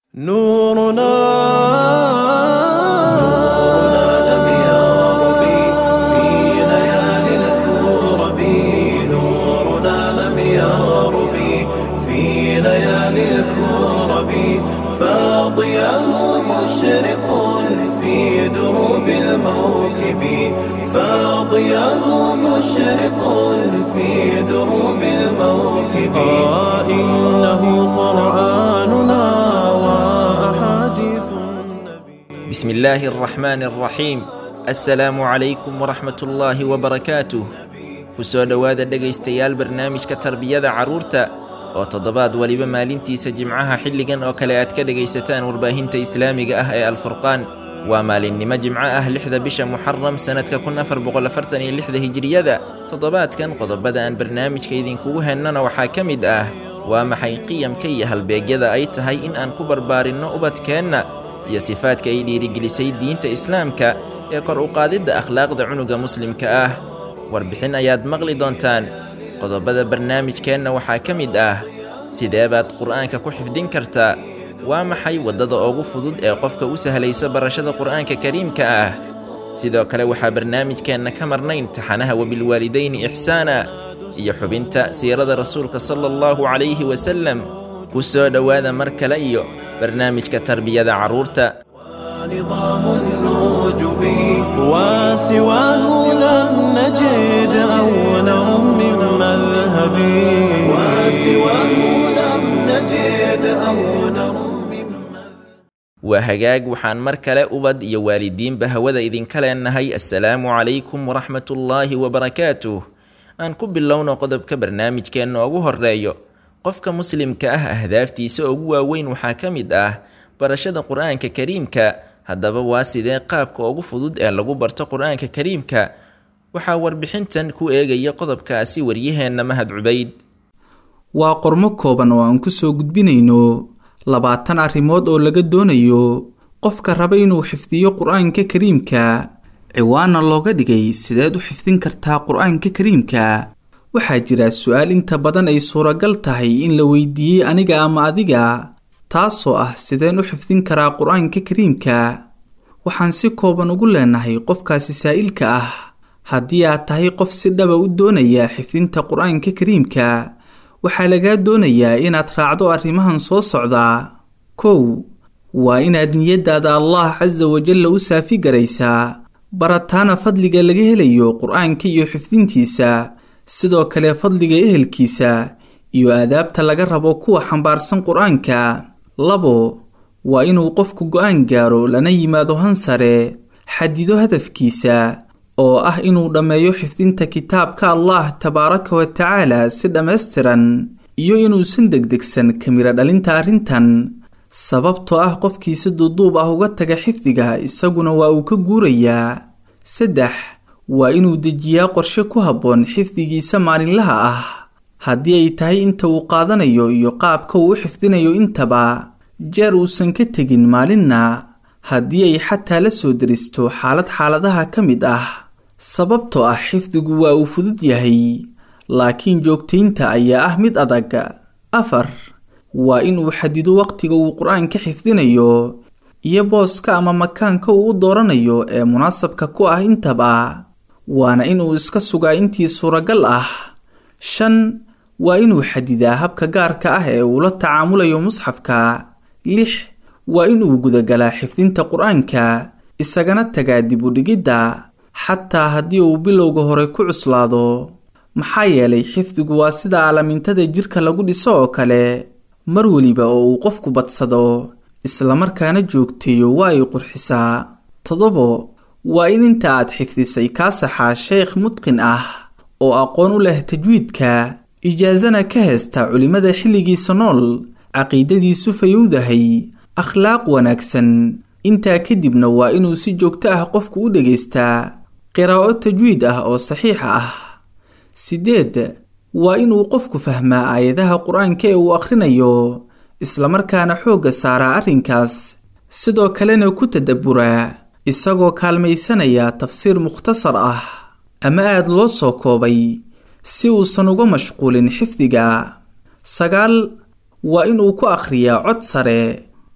نورنا لم يرب في ليالي الكرب نورنا لم يرب في ليالي الكرب فاضياه مشرق في دروب الموكب فاضياه مشرق في دروب الموكب آه إنه قرآننا وأحاديث النبي بسم الله الرحمن الرحيم assalaamu calaykum waraxmat ullaahi wabarakaatuh ku soo dhowaada dhegaystayaal barnaamijka tarbiyada carruurta oo toddobaad weliba maalintiisa jimcaha xilligan oo kale aad ka dhegaysataan warbaahinta islaamiga ah ee alfurqaan waa maalinnimo jimco ah lixda bisha muxaram sannadka kun afar boqolafartan iyo lixda hijiriyada toddobaadkan qodobada aan barnaamijka idinkugu hennana waxaa ka mid ah waa maxay qiyamka iyo halbeegyada ay tahay in aan ku barbaarinno ubadkeenna iyo sifaadka ay dhiirigelisay diinta islaamka ee kor u qaadidda akhlaaqda cunuga muslimka ah warbixin ayaad maqli doontaan qodobada barnaamijkeenna waxaa ka mid ah sidee baad qur'aanka ku xifdin kartaa waa maxay waddada ugu fudud ee qofka u sahlayso barashada qur'aanka kariimka ah sidoo kale waxaa barnaamijkeenna ka marnayn taxanaha wabilwaalidayni ixsaana iyo xubinta siirada rasuulka sala allahu calayhi wasallam ku soo dhowaada mar kale iyo barnaamijka tarbiyada carruurta نظام النجب وسواه لم نجد أولا من مذهب وسواه لم نجد أولا من waa hagaag waxaan mar kale ubad iyo waalidiinba hawada idinka leenahay assalaamu calaykum waraxmatullaahi wabarakaatuh aan ku bilowno qodobka barnaamijkeenna ugu horreeyo qofka muslimka ah ahdaaftiisa ugu waaweyn waxaa ka mid ah barashada qur-aanka kariimka haddaba waa sidee qaabka ugu fudud ee lagu barto qur-aanka kariimka waxaa warbixintan ku eegaya qodobkaasi waryaheenna mahad cubayd waa qormo kooban oo aan ku soo gudbinayno labaatan arrimood oo laga doonayo qofka raba inuu xifdiyo qur-aanka kariimka ciwaanna looga dhigay sideed u xifdin kartaa qur-aanka kariimka waxaa jira su-aal inta badan ay suuragal tahay in la weydiiyey aniga ama adiga taasoo ah sideen u xifdin karaa qur-aanka kariimka waxaan si kooban ugu leenahay qofkaasi saa'ilka ah haddii aad tahay qof si dhaba u doonaya xifdinta qur-aanka kariimka waxaa lagaa doonayaa inaad raacdo arrimahan soo socdaa kow waa inaad niyaddaada allah casa wajalla u saafi garaysaa barataana fadliga laga helayo qur-aanka iyo xifdintiisa sidoo kale fadliga ehelkiisa iyo aadaabta laga rabo kuwa xambaarsan qur-aanka labo waa inuu qofku go-aan gaaro lana yimaado hansare xadido hadafkiisa oo ah inuu dhammeeyo xifdinta kitaabka allah tabaaraka wa tacaala si dhammaystiran iyo inuusan degdegsan kamiro dhalinta arrintan sababtoo ah qofkii si duuduub ah uga taga xifdiga isaguna waa uu ka guurayaa saddex waa inuu dejiyaa qorshe ku habboon xifdigiisa maalinlaha ah haddii ay tahay inta uu qaadanayo iyo qaabka uu u xifdinayo intaba jeer uusan ka tegin maalinna haddii ay xataa la soo deristo xaalad xaaladaha ka mid ah sababtoo ah xifdigu waa uu fudud yahay laakiin joogtaynta ayaa ah mid adag afar waa inuu xadido waqtiga uu qur-aanka xifdinayo iyo booska ama makaanka uu u dooranayo ee munaasabka ku ah intaba waana inuu iska sugaa intii suuragal ah shan waa inuu xadidaa habka gaarka ah ee uu la tacaamulayo musxafka lix waa inuu gudagalaa xifdinta qur-aanka isagana tagaa dib u dhigidda xataa haddii uu bilowga hore ku cuslaado maxaa yeelay xifdigu waa sida aalamintada jidhka lagu dhiso oo kale mar weliba oo uu qofku badsado islamarkaana joogteeyo waa ay qurxisaa toddobo waa in inta aad xifdisay kaa saxaa sheekh mudqin ah oo aqoon u leh tajwiidka ijaasana ka haysta culimmada xilligiisa nool caqiidadiisu fayowdahay akhlaaq wanaagsan intaa kadibna waa inuu si joogto ah qofku u dhegaystaa qiraa'o tajwiid ah oo saxiix ah sideed waa inuu qofku fahmaa aayadaha qur-aanka ee uu akhrinayo islamarkaana xoogga saaraa arrinkaas sidoo kalena ku tadabburaa isagoo kaalmaysanaya tafsiir mukhtasar ah ama aada loo soo koobay si uusan uga mashquulin xifdiga sagaal waa inuu ku akhriyaa cod sare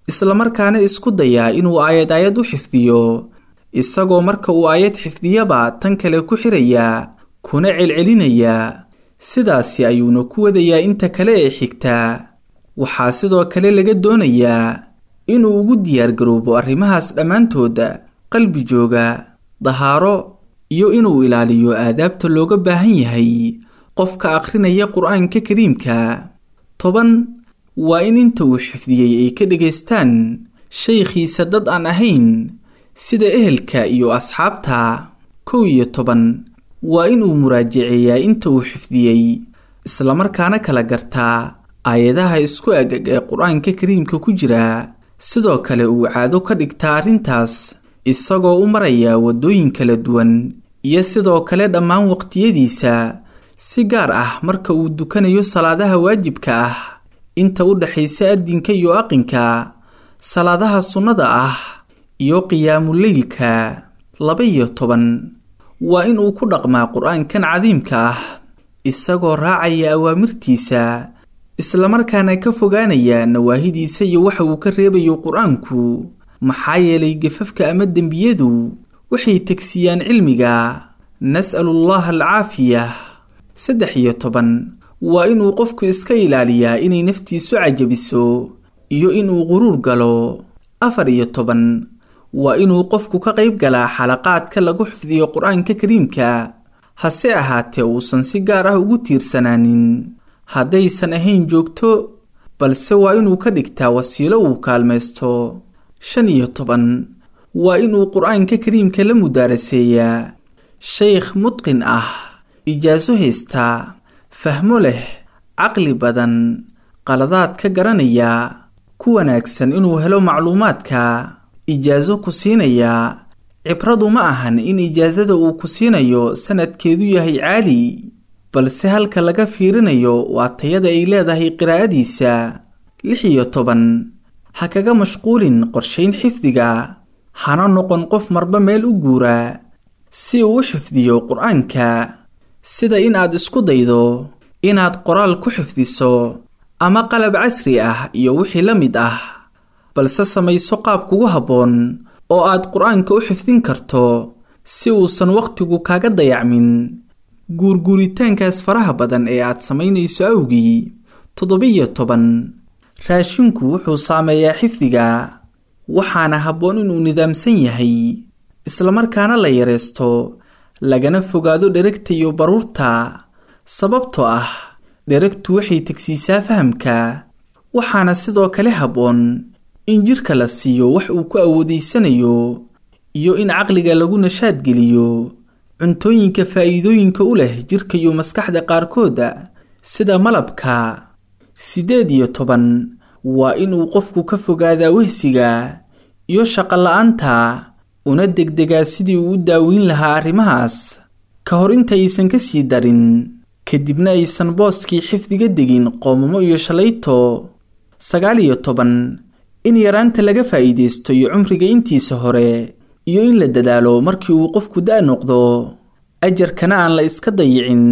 islamarkaana isku dayaa inuu aayad aayad u xifdiyo isagoo marka uu aayad xifdiyaba tan kale ku xirayaa kuna celcelinayaa sidaasi ayuuna ku wadayaa inta kale ee xigtaa waxaa sidoo kale laga doonayaa inuu ugu diyaargaroobo arrimahaas dhammaantooda qalbi jooga dahaaro iyo inuu ilaaliyo aadaabta looga baahan yahay qofka akhrinaya qur-aanka kariimka toban waa in inta uu xifdiyey ay ka dhegaystaan shaykhiisa dad aan ahayn sida ehelka iyo asxaabta kow iyo toban waa inuu muraajaceeyaa inta uu xifdiyey islamarkaana kala gartaa aayadaha isku agag ee qur-aanka kariimka ku jira sidoo kale uu caado ka dhigtaa arrintaas isagoo u maraya waddooyin kala duwan iyo sidoo kale dhammaan waqtiyadiisa si gaar ah marka uu dukanayo salaadaha waajibka ah inta u dhexaysa addinka iyo aqinka salaadaha sunnada ah iyo qiyaamuleylka laba iyo toban waa inuu ku dhaqmaa qur-aankan cadiimka ah isagoo raacaya awaamirtiisa islamarkaana ka fogaanaya nawaahidiisa iyo waxa uu ka reebayo qur-aanku maxaa yeelay gafafka ama dembiyadu waxay tegsiyaan cilmiga nas'alullaha alcaafiya saddex iyo toban waa inuu qofku iska ilaaliyaa inay naftiisu cajabiso iyo inuu quruur galo afar iyo toban waa inuu qofku ka qayb galaa xalaqaadka lagu xifdiyo qur-aanka kariimka hase ahaatee uusan si gaar ah ugu tiirsanaanin haddaysan ahayn joogto balse waa inuu ka dhigtaa wasiilo uu kaalmaysto shan iyo toban waa inuu qur-aanka kariimka la mudaaraseeyaa shaykh mudqin ah ijaaso haystaa fahmo leh caqli badan qaladaad ka garanaya ku wanaagsan inuu helo macluumaadka ijaaso ku siinayaa cibradu ma ahan in ijaasada uu ku siinayo sanadkeedu yahay caali balse halka laga fiirinayo waa tayada ay leedahay qiraa'adiisa lix iyo toban ha kaga mashquulin qorshayn xifdiga hana noqon qof marba meel u guura si uu u xifdiyo qur-aanka sida in aad isku daydo inaad qoraal ku xifdiso ama qalab casri ah iyo wixii la mid ah balse samayso qaab kugu habboon oo aad qur-aanka u xifdin karto si uusan wakhtigu kaaga dayacmin guurguuritaankaas faraha badan ee aad samaynayso awgii toddobiyo toban raashinku wuxuu saameeyaa xifdiga waxaana habboon inuu nidaamsan yahay islamarkaana la yareysto lagana fogaado dheragta iyo baruurta sababtoo ah dheragtu waxay tegsiisaa fahamka waxaana sidoo kale habboon in jidhka la siiyo wax uu ku awoodaysanayo iyo in caqliga lagu nashaadgeliyo cuntooyinka faa'iidooyinka u leh jidhka iyo maskaxda qaarkooda sida malabka siddeed iyo toban waa inuu qofku ka fogaadaa wehsiga iyo shaqola-aanta una degdegaa sidii uu u daaweyn lahaa arrimahaas ka hor intaysan ka sii darin kadibna aysan booskii xifdiga degin qoomamo iyo shalayto sagaal iyo toban in yaraanta laga faa'iidaysto iyo cumriga intiisa hore iyo in la dadaalo markii uu qofku da' noqdo ajarkana aan la iska dayicin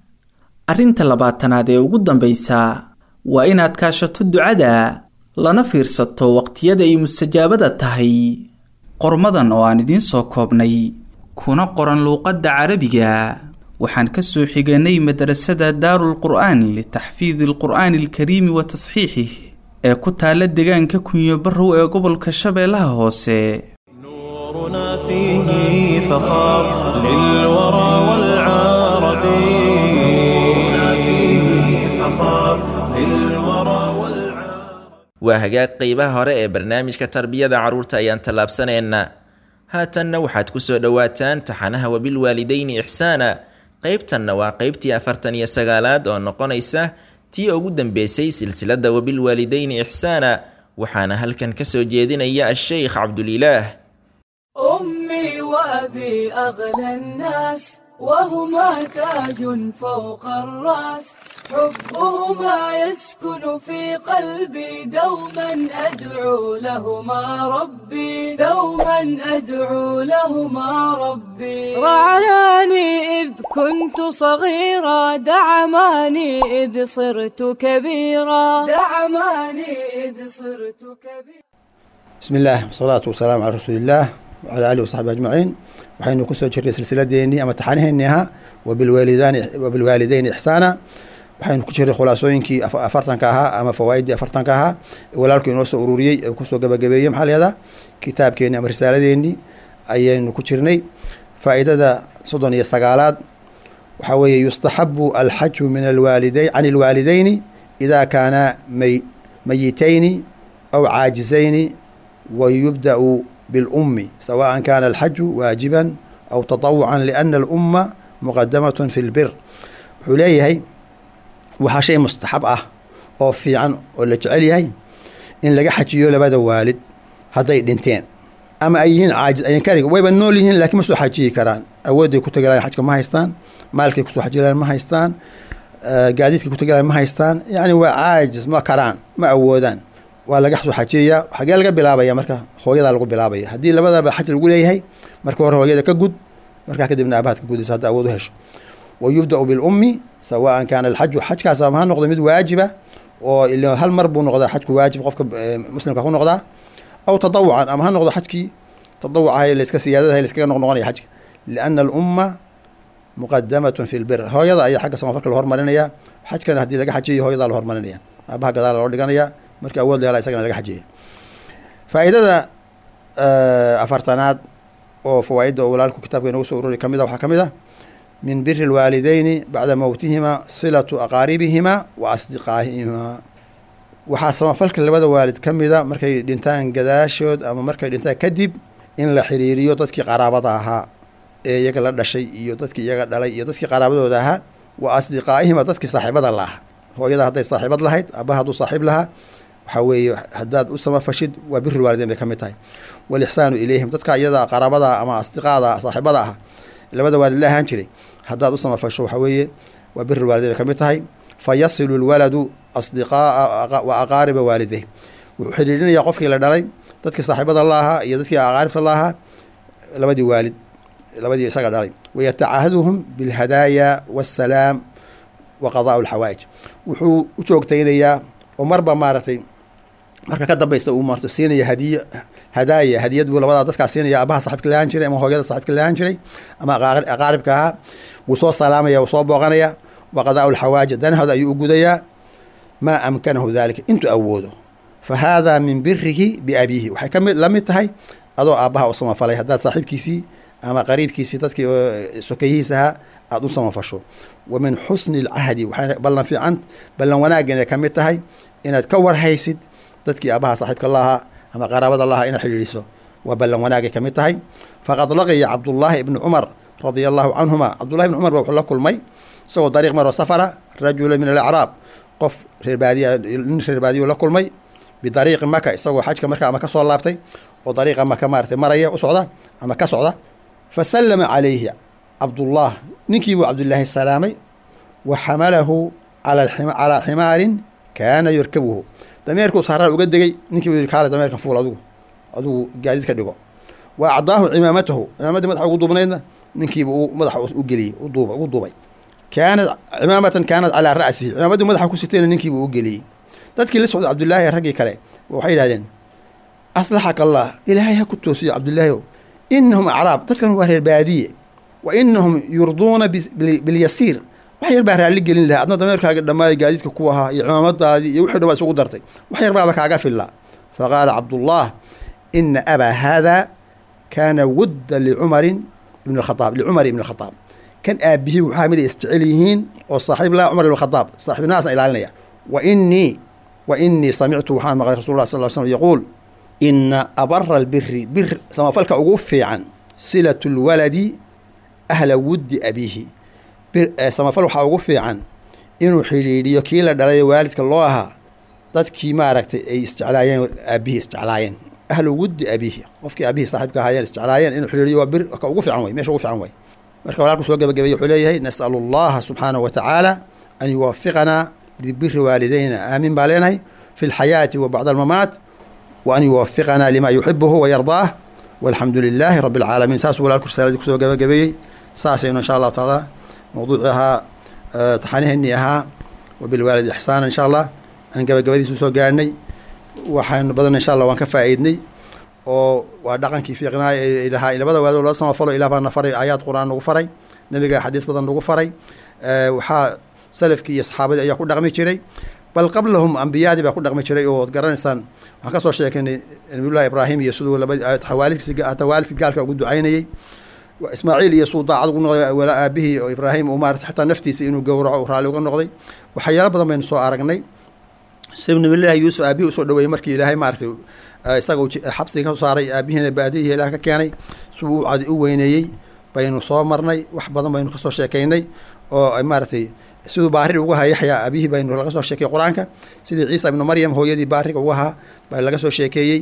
arrinta labaatanaad ee ugu dambaysa waa inaad kaashato ducada lana fiirsato waqtiyada ay mustajaabada tahay qormadan oo aan idiin soo koobnay kuna qoran luuqadda carabiga waxaan ka soo xiganay madrasada daarul qur'aan litaxfiidi alqur'aani alkariimi wa tasxiixih ee ku taala deegaanka kunyo barrow ee gobolka shabeellaha hoose نورنا فيه فخار للورى والعرب نورنا فيه فخار للورى والعرب waa hagaag qeybaha hore ee barnaamijka tarbiyada carruurta ayaan tallaabsanaynaa haatanna waxaad ku soo dhowaataan taxanaha wabilwaalidayni ixsaana qeybtanna waa qeybtii afartan iyo sagaalaad oo noqonaysa tii ugu dambeysay silsiladda wabilwaalidayni ixsaana waxaana halkan ka soo jeedinaya a-sheykh cabdulilaah أمي وأبي أغلى الناس وهما تاج فوق الرأس حبهما يسكن في قلبي دوما أدعو لهما ربي دوما أدعو لهما ربي رعاني إذ كنت صغيرا دعماني إذ صرت كبيرا دعماني إذ صرت كبيرا بسم الله والصلاة والسلام على رسول الله وعلى آله وصحبه أجمعين waxaynu kusoo jirnay silsiladeennii ama taxaniheenii ahaa wabilwaalidaani wabilwaalideyni ixsaana waxaynu ku jirnay khulaasooyinkii afartanka ahaa ama fawaa'iddii afartanka ahaa walaalku inoo soo ururiyey ee kusoo gabagabeeyey maxaa leedaa kitaabkeenni ama risaaladeenii ayaynu ku jirnay faa'idada soddon iyo sagaalaad waxaa weeye yustaxabu alxaju min alwaalideyn can ilwaalideyni idaa kaana may mayitayni aw caajizayni wayubda'u بالأم سواء كان الحج واجبا أو تطوعا لأن الأمة مقدمة في البر حليهي waxaa shay mustaxab ah oo fiican oo la jecel yahay in laga xajiyo labada waalid hadday dhinteen ama ay yihiin caajiz ayan kariga wayba nool yihiin laakiin ma soo xajiyi karaan awoodday ku tagalayan xajka ma haystaan maalkay kusoo xajilayan ma haystaan gaadiidkay ku tagalayan ma haystaan yacni waa caajiz ma karaan ma awoodaan waa laga soo xajiyayaa xagee laga bilaabaya marka hooyadaa lagu bilaabaya haddii labadaba xaj lagu leeyahay marka hore hooyada ka gud markaa kadibna aabahaad ka gudaysa hadda awood u hesho wa yubda'u bilummi sawaan kaana alxaju xajkaas ama ha noqdo mid waajiba oo il hal mar buu noqdaa xajku waajib qofka muslimka ku noqdaa aw tadawucan ama ha noqdo xajkii tadawucahay layska siyaadadahay layskaga noqnoqonaya xajka liana alumma muqadamatun fi lbir hooyada ayaa xagga samafalka la hormarinaya xajkana haddii laga xajiyayo hooyadaa la hormarinaya aabaha gadaala loo dhiganaya marka awood leela isagana laga xajiyay faa'iidada afartanaad oo fawaa'idda oo walaalku kitaabka inagu soo ururi ka mid a waxaa ka mid ah min biri lwaalideyni bacda mowtihima silatu aqaaribihima wa asdiqaahihima waxaa samafalka labada waalid ka mida markay dhintaan gadaashood ama markay dhintaan kadib in la xiriiriyo dadkii qaraabada ahaa ee iyaga la dhashay iyo dadkii iyaga dhalay iyo dadkii qaraabadooda ahaa wa asdiqaa'ihima dadkii saaxiibada la aha hooyada hadday saaxiibad lahayd abaha hadduu saaxiib lahaa waxaa weeye haddaad u samafashid waa biri waalideyn bay ka mid tahay walixsaanu ilayhim dadka iyada qaraabada ama asdiqaada saaxiibada ah labada waalid la ahaan jiray haddaad u samafasho waxaa weeye waa biri waalideyn bay ka mid tahay fa yasilu lwaladu asdiqaa'a wa aqaariba waalideyh wuxuu xidhiidhinayaa qofkii la dhalay dadkii saaxiibada la ahaa iyo dadkii aqaaribta la ahaa labadii waalid labadii isaga dhalay wayatacaahaduhum bilhadaaya waasalaam wa qadaa'u alxawaa'ij wuxuu u joogtaynayaa oo marba maaragtay marka ka dambaysa uu maarta siinaya hadiyo hadaaya hadiyad buu labadaa dadkaa siinaya abaha saxibka lahaan jiray ama hooyada saxibka lahaan jiray ama aqaaribka ahaa wuu soo salaamaya wuu soo booqanaya wa qadaa'u alxawaaji danahooda ayuu u gudayaa maa amkanahu daalika intuu awoodo fa haadaa min birihi biabiihi waxay kamid la mid tahay adoo aabbaha u samafalay haddaad saaxiibkiisii ama qariibkiisii dadkii sokayihiis ahaa aada u samafasho wa min xusni alcahdi waxay ballan fiican ballan wanaagga inay ka mid tahay inaad ka warhaysid dadkii aabaha saaxiibka lahaa ama qaraabada lahaa inaad xidhiidhiso waa ballan wanaagay ka mid tahay faqad laqiya cabdullaahi ibni cumar radia allahu canhuma cabdullahi ibni cumar ba wuxuu la kulmay isagoo dariiq maroo safara rajula min alacraab qof reerbaadiya nin reerbaadiyu la kulmay bidariiqi maka isagoo xajka marka ama ka soo laabtay oo dariiqa maka maaragtay maraya u socda ama ka socda fa sallama calayhi cabdullah ninkii buu cabdullaahi salaamay wa xamalahu calaa ximaarin kaana yarkabuhu dameerkuu saaraa uga degay ninkii buu yihi kaale dameerkan fuul adugu adugu gaadiid ka dhigo wa acdaahu cimaamatahu cimaamaddii madaxa ugu duubnaydna ninkiiba uu madaxa u geliyey uduuba ugu duubay kaanad cimaamatan kaanad calaa ra'sihi cimaamaddii madaxa ku sitayna ninkiibuu u geliyey dadkii la socday cabdullaahi ee raggii kale waxay yidhahdeen aslaxaka allah ilaahay ha ku toosiyo cabdullaahi o inahum acraab dadkan waa reer baadiye wa inahum yurduuna bilyasiir wax yar baa raalli gelin lahaa adna dameerkaaga dhammaayo gaadiidka ku ahaa iyo cimaamadaadii iyo wixii dhan baa isugu dartay wax yar baaba kaaga fillaa faqaala cabdullah ina abaa haada kaana wudda licumarin ibn khaaab licumar ibn khadaab kan aabihii waxaa mid ay isjecel yihiin oo saaxiib laha cumar ibn khadaab saaxiibnimadaasna ilaalinaya wa inii wa inii samictu waxaan maqlay rasul lah sal l slm yaquul ina abara albiri bir samafalka ugu fiican silatu lwaladi ahla wuddi abiihi samafal waxaa ugu fiican inuu xidhiidhiyo kii la dhalay waalidka loo ahaa dadkii maaragtay ay isjeclaayeen aabihii isjeclaayeen ahlu wuddi abiihi qofkii aabihii saaxiibka ahaayeen isjeclaayeen inuu xidhiidhiyo waa bir ka ugu fiican wey meesha ugu fiican wey marka walaalku soo gabagabay wuxuu leeyahay nas'alu allaha subxaanahu wa tacaala an yuwafiqanaa libiri waalidayna aamin baa leenahay fi lxayaati wa bacda almamaat wa an yuwafiqanaa lima yuxibuhu wayardaah walxamdu lilaahi rabi alcaalamiin saasuu walaalku risaaladii kusoo gabagabeeyey saasaynu insha allahu tacaala mawduuci ahaa taxaaniheenii ahaa wabilwaalid ixsaana insha allah aan gabagabadiisu soo gaarhnay waxaanu badan insha allah waan ka faa'iidnay oo waa dhaqankii fiiqnaa ee lahaa labada waadoo loo samafalo ilah baa na faray aayaad qur-aan nagu faray nabiga xadiis badan nagu faray waxaa salafkii iyo saxaabadii ayaa ku dhaqmi jiray bal qablahum ambiyadii baa ku dhaqmi jiray oo ad garanaysaan waxaan kasoo sheekeynay nabiyullahi ibraahim iyo siduu laba waalidkiis hataa waalidkii gaalka ugu ducaynayey ismaaciil iyo suu daacad ugu noqday wala aabihii oo ibraahim uu maarata xataa naftiisa inuu gowraco raalli uga noqday waxyaalo badan baynu soo aragnay si nabiyullahi yuusuf aabihii usoo dhaweeyey markii ilaahay maaratay isaga xabsiga ka soo saaray aabihiina baadiyihi ilaah ka keenay siduu u weyneeyey baynu soo marnay wax badan baynu kasoo sheekeynay oo maaratay siduu baari uga ahaa yaxya aabihii baynu laga soo sheekeyey qur-aanka sidii ciisa ibnu maryam hooyadii baariga uga ahaa baa laga soo sheekeeyey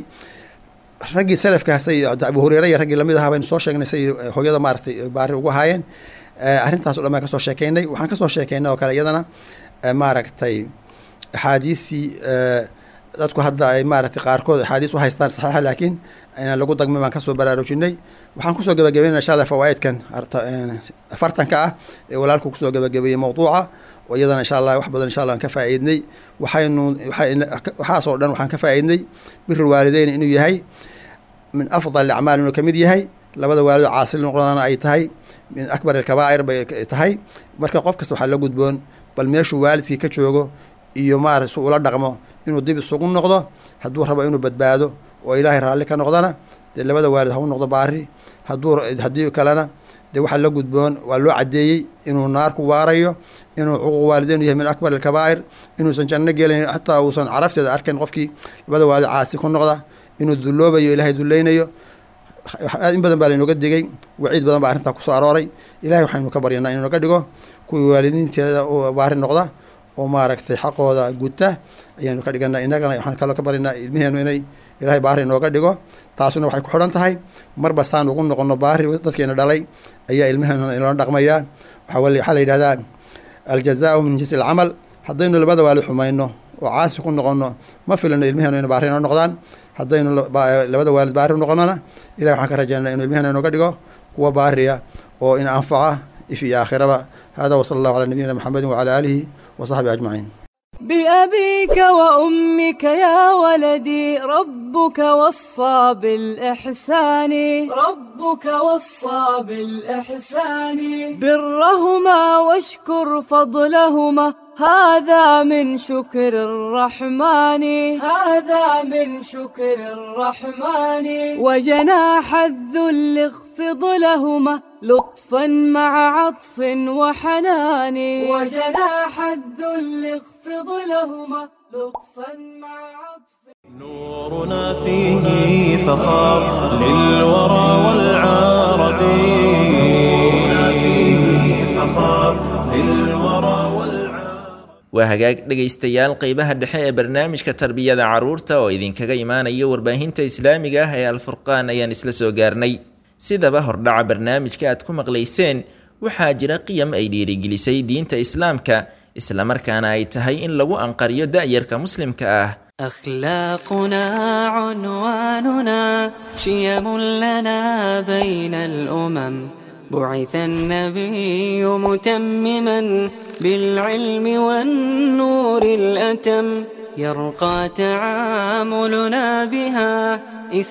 raggii salafka say abu hureyre iyo raggii lamid ahaa baynu soo sheegnay say hooyada maaratay baari uga ahaayeen arrintaas o dhan baan kasoo sheekeynay waxaan kasoo sheekeynay oo kale iyadana maaragtay axaadiistii dadku hadda ay maaratay qaarkood axaadiis u haystaan saxiixa laakiin inaan lagu dagmin baan kasoo baraarujinay waxaan kusoo gabagabeynaa insha allah fawaaidkan afartanka ah ee walaalku kusoo gabagabeeyey mawduuca oo iyadana insha allah wax badan insha allah aan ka faa'iidnay waxaynu waxaasoo dhan waxaan ka faa'iidnay biri waalideyn inuu yahay min afdal acmaal inuu kamid yahay labada waalido caasil noqdana ay tahay min akbar alkabaa'ir bay tahay marka qof kasta waxaa la gudboon bal meeshuu waalidkii ka joogo iyo maarata su ula dhaqmo inuu dib isugu noqdo hadduu rabo inuu badbaado oo ilaahay raalli ka noqdana dee labada waalid ha u noqdo baari hadduu haddii kalena dee waxaa la gudboon waa loo caddeeyey inuu naarku waarayo inuu cuquuq waalideyn yahay min akbar alkabaa'ir inuusan janno gelayn xataa uusan carafteeda arkayn qofkii labada waalid caasi ku noqda inuu dulloobayo ilaahay dullaynayo in badan baa laynooga digay waciid badan baa arrintaa kusoo arooray ilahay waxaynu ka baryanaa inuu naga dhigo kuwii waalidiinteeda baari noqda oo maaragtay xaqooda guta ayaanu ka dhigana innagana waxaan kaloo ka baryanaa ilmiheenu inay ilaahay baari inooga dhigo taasuna waxay ku xidhan tahay marba saan ugu noqono baari dadkeena dhalay ayaa ilmaheenu inoola dhaqmayaa waxaa la yidhahdaa aljazaau min jinsi alcamal haddaynu labada waalid xumayno oo caasi ku noqono ma filano ilmiheenu ina baari inoo noqdaan haddaynu labada waalid baari u noqonona ilahi waxaan ka rajaynaa inuu ilmiheena inooga dhigo kuwa baariya oo in anfaca if iyo aakhiraba hada wasala allahu calaa nabiyina maxamedin wacala aalihi وصحبه أجمعين بأبيك وأمك يا ولدي ربك وصى بالإحسان ربك وصى بالإحسان برهما واشكر فضلهما هذا من شكر الرحمن هذا من شكر الرحمن وجناح الذل اخفض لهما لطفا مع عطف وحنان وجناح الذل اخفض لهما لطفا مع عطف نورنا فيه فخار للورى والعرب نورنا فيه فخار للورى والعرب waa hagaag dhegaystayaal qeybaha dhexe ee barnaamijka tarbiyada carruurta oo idinkaga imaanaya warbaahinta islaamiga ah ee alfurqaan ayaan isla soo gaarnay sidaba hordhaca barnaamijka aad ku maqlayseen waxaa jira qiyam ay dhiirigelisay diinta islaamka islamarkaana ay tahay in lagu anqariyo da'yarka muslimka ah أخلاقنا عنواننا شيم لنا بين الأمم بعث النبي متمما بالعلم والنور الأتم يرقى تعاملنا بها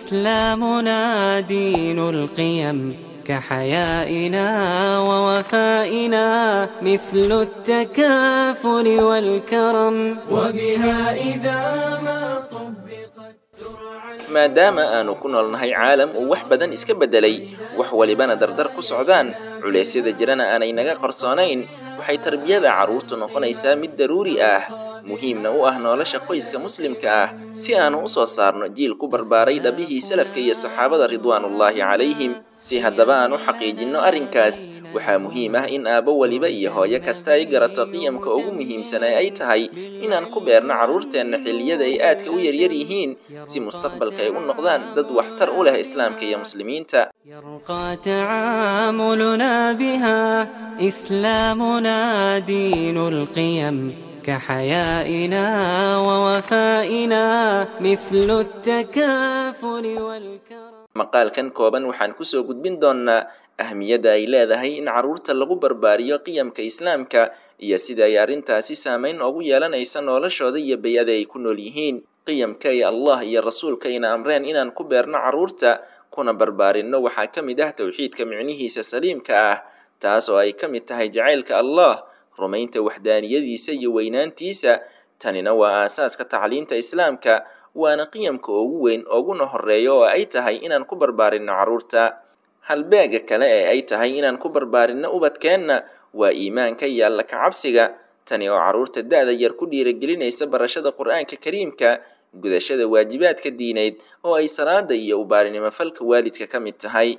إسلامنا دين القيم كحيائنا ووفائنا مثل التكافل والكرم وبها إذا ما طبقت maadaama aanu ku noolnahay caalam uu wax badan iska beddelay wax walibana dardar ku socdaan culeysyada jirana aanay naga qarsoonayn waxay tarbiyada carruurtu noqonaysaa mid daruuri ah muhiimna u ah nolosha qoyska muslimka ah si aanu u soo saarno jiil ku barbaaray dhabihii salafka iyo saxaabada ridwaanullaahi calayhim si haddaba aan u xaqiijinno arrinkaas waxaa muhiim ah in aabbo weliba iyo hooyo kasta ay garato qiyamka ugu muhiimsan ee ay tahay inaan ku beerno carruurteenna xilliyada ay aadka u yaryar yihiin si mustaqbalka ay u noqdaan dad waxtar u leh islaamka iyo muslimiinta يرقى تعاملنا بها إسلامنا دين القيم كحيائنا ووفائنا مثل التكافل والكرم maqaalkan kooban waxaan kusoo gudbin doonnaa ahmiyadda ay leedahay in carruurta lagu barbaariyo qiyamka islaamka iyo sida ay arrintaasi saamayn ugu yeelanaysa noloshooda iyo bay-ada ay ku nool yihiin qiyamka ay allah iyo rasuulkayna amreen inaan ku beerno carruurta kuna barbaarinno waxaa ka mid ah towxiidka micnihiisa saliimka ah taas oo ay ka mid tahay jacaylka allah rumaynta waxdaaniyadiisa iyo weynaantiisa tanina waa aasaaska tacliinta islaamka waana qiyamka ugu weyn uguna horeeya oo ay tahay inaan ku barbaarinno carruurta halbeega kale ee ay tahay inaan ku barbaarinno ubadkeenna waa iimaanka iyo alla kacabsiga tani oo carruurta da-da yar ku dhiiragelinaysa barashada qur-aanka kariimka gudashada waajibaadka diineed oo ay salaada iyo ubaarinimo falka waalidka ka mid tahay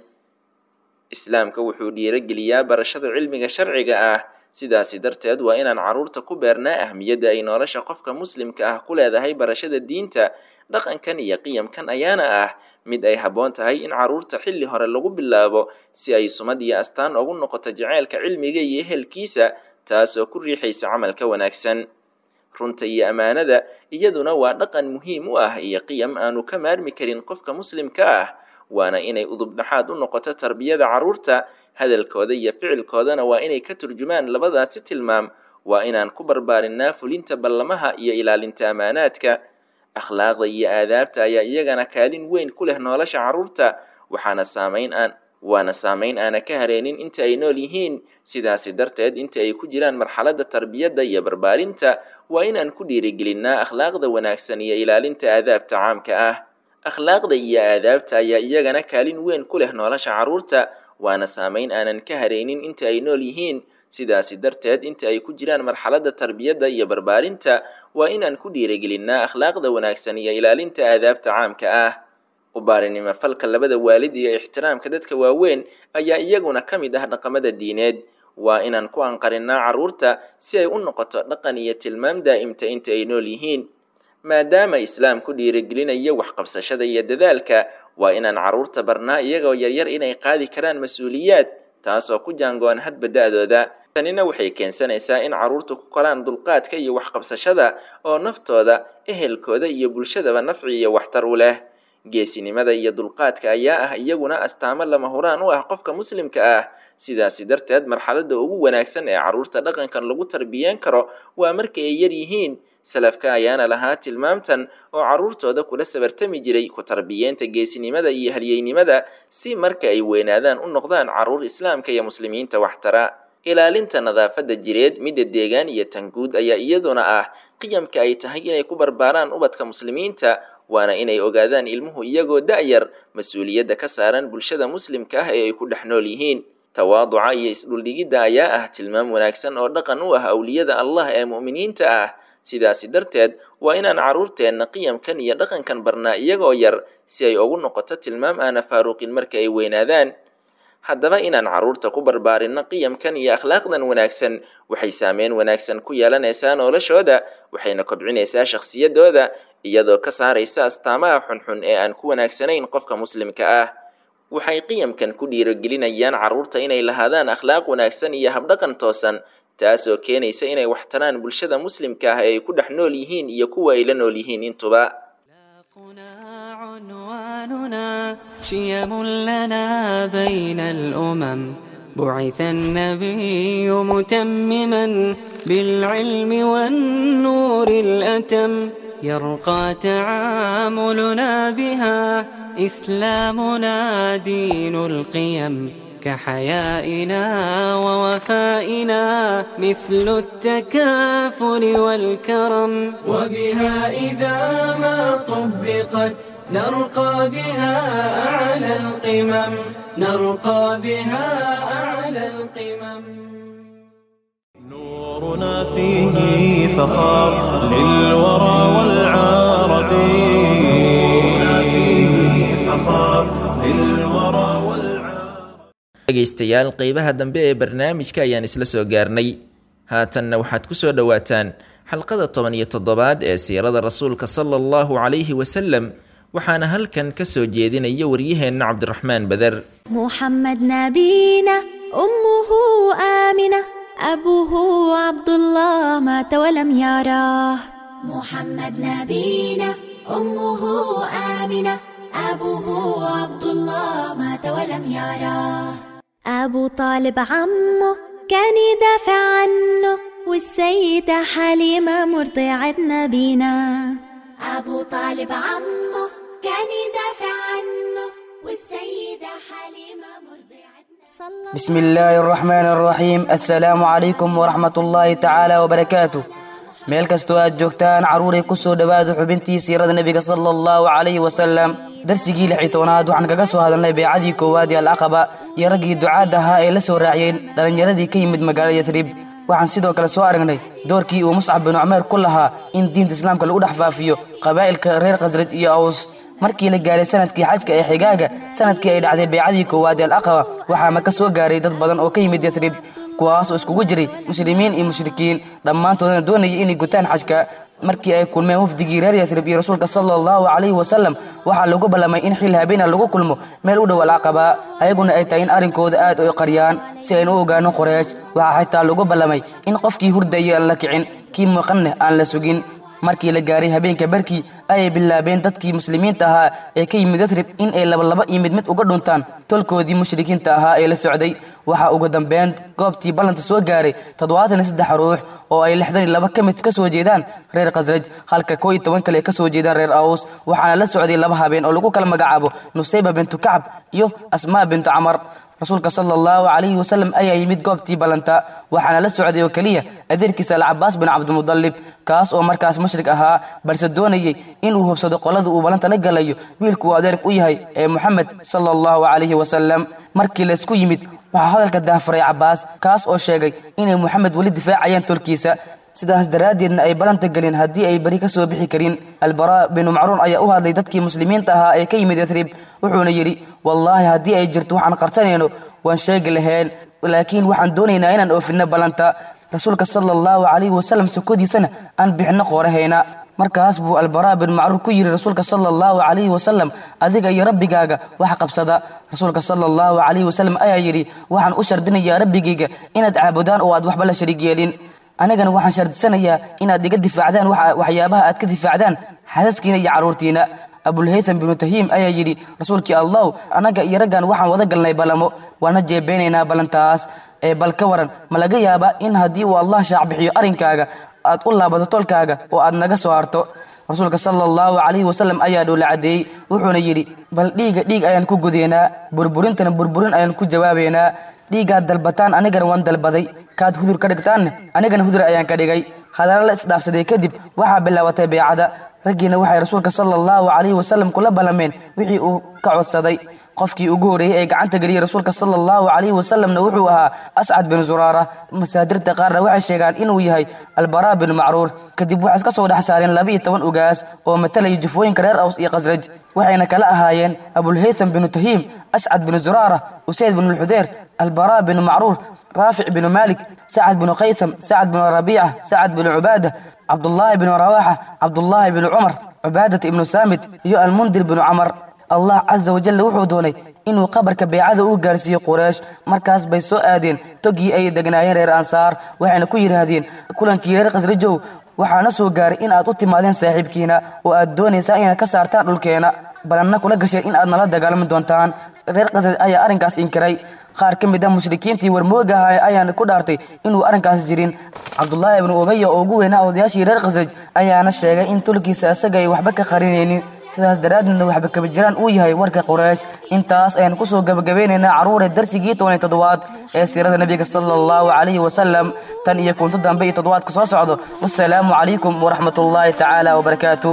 islaamka wuxuu dhiirogeliyaa barashada cilmiga sharciga ah sidaasi darteed waa inaan carruurta ku beernaa ahmiyadda ay nolosha qofka muslimka ah ku leedahay barashada diinta dhaqankan iyo qiyamkan ayaana ah mid ay habboon tahay in carruurta xilli hore lagu bilaabo si ay sumad iyo astaan ugu noqoto jaceylka cilmiga iyo ehelkiisa taasoo ku riixaysa camalka wanaagsan runta iyo ammaanada iyaduna waa dhaqan muhiim u ah iyo qiyam aanu ka maarmi karin qofka muslimka ah waana inay udub dhexaad u noqoto tarbiyada carruurta hadalkooda iyo ficilkoodana waa inay ka turjumaan labadaasi tilmaam waa inaan ku barbaarinaa fulinta ballamaha iyo ilaalinta ammaanaadka akhlaaqda iyo aadaabta ayaa iyagana kaalin weyn ku leh nolosha carruurta waxaana saamayn aan waana saamayn aana ka hareenin inta ay nool yihiin sidaasi darteed inta ay ku jiraan marxaladda tarbiyadda iyo barbaarinta waa inaan ku dhiirigelinnaa akhlaaqda wanaagsan iyo ilaalinta aadaabta caamka ah akhlaaqda iyo aadaabta ayaa iyagana kaalin weyn ku leh nolosha carruurta waana saamayn aanan ka hareynin inta ay nool yihiin sidaasi darteed inta ay ku jiraan marxaladda tarbiyadda iyo barbaarinta waa inaan ku dhiirigelinnaa akhlaaqda wanaagsan iyo ilaalinta aadaabta caamka ah ubaarinimo falka labada waalid iyo ixtiraamka dadka waaweyn ayaa iyaguna ka mid ah dhaqamada diineed waa inaan ku anqarinnaa carruurta si ay u noqoto dhaqan iyo tilmaam daa'imta inta ay nool yihiin maadaama islaamku dhiirigelinayo waxqabsashada iyo dadaalka waa inaan carruurta barnaa iyagoo yaryar inay qaadi karaan mas-uuliyaad taasoo ku jaangoon hadba da-dooda tanina waxay keensanaysaa in carruurtu ku koraan dulqaadka iyo waxqabsashada oo naftooda ehelkooda iyo bulshadaba nafci iyo waxtar u leh geesinimada iyo dulqaadka ayaa ah iyaguna astaamo lama huraan u ah qofka muslimka ah sidaasi darteed marxaladda ugu wanaagsan ee carruurta dhaqankan lagu tarbiyeen karo waa marka ay yar yihiin salafka ayaana lahaa tilmaamtan oo carruurtooda kula sabartami jiray ku tarbiyeenta geesinimada iyo halyeynimada si marka ay weynaadaan u noqdaan carruur islaamka iyo muslimiinta waxtara ilaalinta nadaafadda jireed midda deegaan iyo tanguud ayaa iyaduna ah qiyamka ay tahay inay ku barbaaraan ubadka muslimiinta waana inay ogaadaan ilmuhu iyagoo da-yar mas-uuliyadda ka saaran bulshada muslimka ah ee ay ku dhex nool yihiin tawaaduca iyo isdhuldhigidda ayaa ah tilmaam wanaagsan oo dhaqan u ah awliyada allah ee mu'miniinta ah sidaasi darteed waa inaan carruurteenna qiyamkan iyo dhaqankan barnaa iyagoo yar si ay ugu noqoto tilmaam aana faaruqin marka ay weynaadaan haddaba inaan carruurta ku barbaarinno qiyamkan iyo akhlaaqdan wanaagsan waxay saameyn wanaagsan ku yeelanaysaa noloshooda waxayna kobcinaysaa shakhsiyadooda iyadoo ka saaraysa astaamaha xunxun ee aan ku wanaagsanayn qofka muslimka ah waxay qiyamkan ku dhiirogelinayaan carruurta inay lahaadaan akhlaaq wanaagsan iyo habdhaqan toosan taasoo keenaysa inay waxtaraan bulshada muslimka ah ee ay ku dhex nool yihiin iyo kuwa ay la nool yihiin intuba عنواننا شيم لنا بين الأمم بعث النبي متمما بالعلم والنور الأتم يرقى تعاملنا بها إسلامنا دين القيم كحيائنا ووفائنا مثل التكافل والكرم وبها إذا ما طبقت نرقى بها أعلى القمم نرقى بها أعلى القمم نور نورنا فيه فخار للورى والعرب نورنا فيه فخار للورى والعرب dhegaystayaal qeybaha dambe ee barnaamijka ayaan isla soo gaarnay haatanna waxaad ku soo dhowaataan xalqada toban iyo toddobaad ee siirada rasuulka sala allahu calayhi wasalam waxaana halkan ka soo jeedinaya waryaheenna cabdiraxmaan beder محمد نبينا أمه آمنة أبوه عبد الله مات ولم يراه محمد نبينا أمه آمنة أبوه عبد الله مات ولم يراه أبو طالب عمه كان يدافع عنه والسيدة حليمة مرضعة نبينا أبو طالب عمه كان يدافع عنه والسيدة حليمة مرضعة صلى بسم الله الرحمن الرحيم السلام عليكم ورحمة الله تعالى وبركاته meel kastoo aad joogtaan carruuray ku soo dhowaada xubintii siirada nebiga sala allahu calayhi wasalam darsigii lix iyo tobanaad waxaan kaga soo hadalnay beecadii koowaad ee alcaqaba iyo raggii ducaad ahaa ee la soo raaciyeen dhallinyaradii ka yimid magaalada yatrib waxaan sidoo kale soo aragnay doorkii uu muscab binu cumeer ku lahaa in diinta islaamka lagu dhex faafiyo qabaa'ilka reer khasraj iyo aws markii la gaaray sanadkii xajka ee xigaaga sanadkii ay dhacday beecadii koowaad ee alaqaba waxaa maka soo gaaray dad badan oo ka yimid yatrib kuwaas oo iskugu jiray muslimiin iyo mushrikiin dhammaantoodana doonayay inay gutaan xajka markii ay kulmeen wafdigii reer yatrib iyo rasuulka sala allahu calayhi wasalam waxaa lagu ballamay in xil habeena lagu kulmo meel u dhow alcaqaba ayaguna ay tahay in arrinkooda aad u qariyaan si aynu u ogaano qoreesh waxaa xitaa lagu ballamay in qofkii hurdaya aan la kicin kii muuqanna aan la sugin markii la gaaray habeenka barkii ayay bilaabeen dadkii muslimiinta ahaa ee ka yimid yatrib in ay labalaba iyo mid mid uga dhuntaan tolkoodii mushrikiinta ahaa ee la socday waxaa ugu dambeyn goobtii ballanta soo gaaray toddobaatan iyo saddex ruux oo ay lixdan iyo laba ka mid ka soo jeedaan reer khasraj halka koo iyo toban kale ka soo jeedaan reer aws waxaana la socday laba habeen oo lagu kala magacaabo nusayba bintu kacab iyo asmaa bintu camar rasuulka sala allahu calayhi wasalam ayaa yimid goobtii ballanta waxaana la socday oo keliya adeerkiisa alcabaas bin cabdimudalib kaas oo markaas mushrik ahaa balse doonayey inuu hubsado qolada uu ballanta la galayo wiilkuu adeerk u yahay ee moxamed sala allahu calayhi wasalam markii laysku yimid waxaa hadalka daafuray cabaas kaas oo sheegay inay moxamed weli difaacayaan tolkiisa sidaas daraaddeedna ay ballanta gelin haddii ay beri ka soo bixi karin albaraa binu macruun ayaa u hadlay dadkii muslimiinta ahaa ee ka yimid yatrib wuxuuna yidhi wallaahi haddii ay jirto waxaan qarsanayno waan sheegi lahayn laakiin waxaan doonaynaa inaan oofinno ballanta rasuulka sala allahu calayhi wasalam sokodiisana aan bixinno qoorahayna markaas buu albaraa bin macruur ku yidhi rasuulka sala allahu calayhi wasalam adiga iyo rabbigaaga wax qabsada rasuulka sala allahu calayhi wasalam ayaa yidhi waxaan u shardinayaa rabbigayga inaad caabudaan oo aad waxba la shariig yeelin anigana waxaan shardisanayaa inaad iga difaacdaan waxyaabaha aad ka difaacdaan xaasaskiina iyo carruurtiina abulhaytham binu tahiim ayaa yidhi rasuulkii allahu annaga iyo raggan waxaan wada galnay ballamo waana jeebeynaynaa ballantaas ee bal ka waran ma laga yaabaa in haddii uu allah shaac bixiyo arrinkaaga aad u laabato tolkaaga oo aad naga soo harto rasuulka sala allahu calayhi wasalam ayaa dhowla caddeeyey wuxuuna yidhi bal dhiiga dhiig ayaan ku gudaynaa burburintana burburin ayaan ku jawaabaynaa dhiiggaad dalbataan anigana waan dalbaday kaad hudur ka dhigtaanna anigana hudur ayaan ka dhigay hadalla la isdhaafsaday kadib waxaa bilaabatay beecada raggiina waxay rasuulka sala allahu calayhi wasalam kula ballameen wixii uu ka codsaday qofkii ugu horreeyey ee gacanta geliyey rasuulka sala allahu calayhi wasalamna wuxuu ahaa ascad bin zuraara masaadirta qaarna waxay sheegaan inuu yahay albaraa bin macruur kadib waxay ka soo dhex saareen laba-iyo toban ugaas oo matalaya jufooyinka reer aws iyo khasraj waxayna kala ahaayeen abulhaytham binu tahiim ascad bin zuraara usayd bin lxudeer albaraa bin macruur raafic binu maalik sacad binu kaysam sacad binu rabiica sacad binu cubaada cabdullaahi binu rawaaxa cabdullaahi binu cumar cubaadata ibnu saamid iyo almundir binu camar allah casa wajalla wuxuu doonay inuu qabarka beecada u gaarsiiyo quraysh markaas bay soo aadeen togii ay degnaayeen reer ansaar waxayna ku yidhaahdeen kulankii reer khasrajow waxaana soo gaaray in aad u timaadeen saaxiibkiina oo aad doonaysaan inaad ka saartaan dhulkeena balanna kula gasheen in aad nala dagaalami doontaan reer khasraj ayaa arrinkaas inkiray qaar ka mid ah mushrikiintii warmooga ahaa ayaana ku dhaartay inuu arrinkaas jirin cabdullaahi ibnu ubaya oo ugu weynaa odayaashii reer khasraj ayaana sheegay in tulkiisa isaga ay waxba ka qarinaynin sidaas daraaddeedna waxba kaba jiraan uu yahay warka quraysh intaas ayaan kusoo gabagabeynaynaa carruure darsigii toban iyo toddobaad ee siirada nebiga sala allahu calayhi wasalam tan iyo kunto dambe iyo toddobaadka soo socdo wassalaamu calaykum waraxmatullaahi tacaala wabarakaatu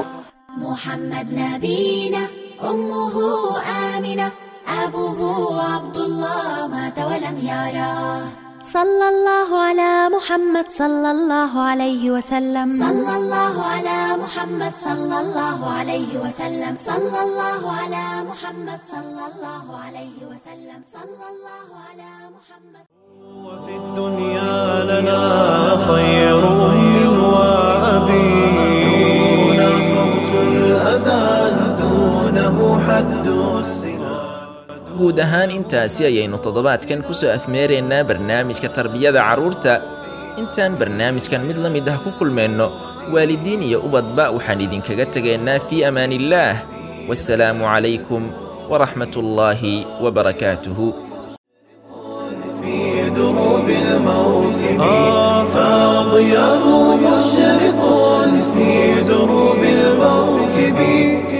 محمد نبينا أمه آمنة أبوه عبد الله مات ولم يراه صلى الله على محمد صلى الله عليه وسلم صلى الله على محمد صلى الله عليه وسلم صلى الله على محمد صلى الله عليه وسلم صلى الله على محمد وفي الدنيا لنا خير أم وأبي دون صوت الأذان دونه حد السنا guud ahaan intaasi ayaynu toddobaadkan ku soo afmeeraynaa barnaamijka tarbiyada carruurta intaan barnaamijkan mid la mid ah ku kulmayno waalidiin iyo ubadba waxaan idinkaga tegaynaa fii amaaniillaah wasalaamu calaykum waraxmat ullaahi wabarakaatuhu في دروب الموكب فاضياه مشرق في دروب الموكب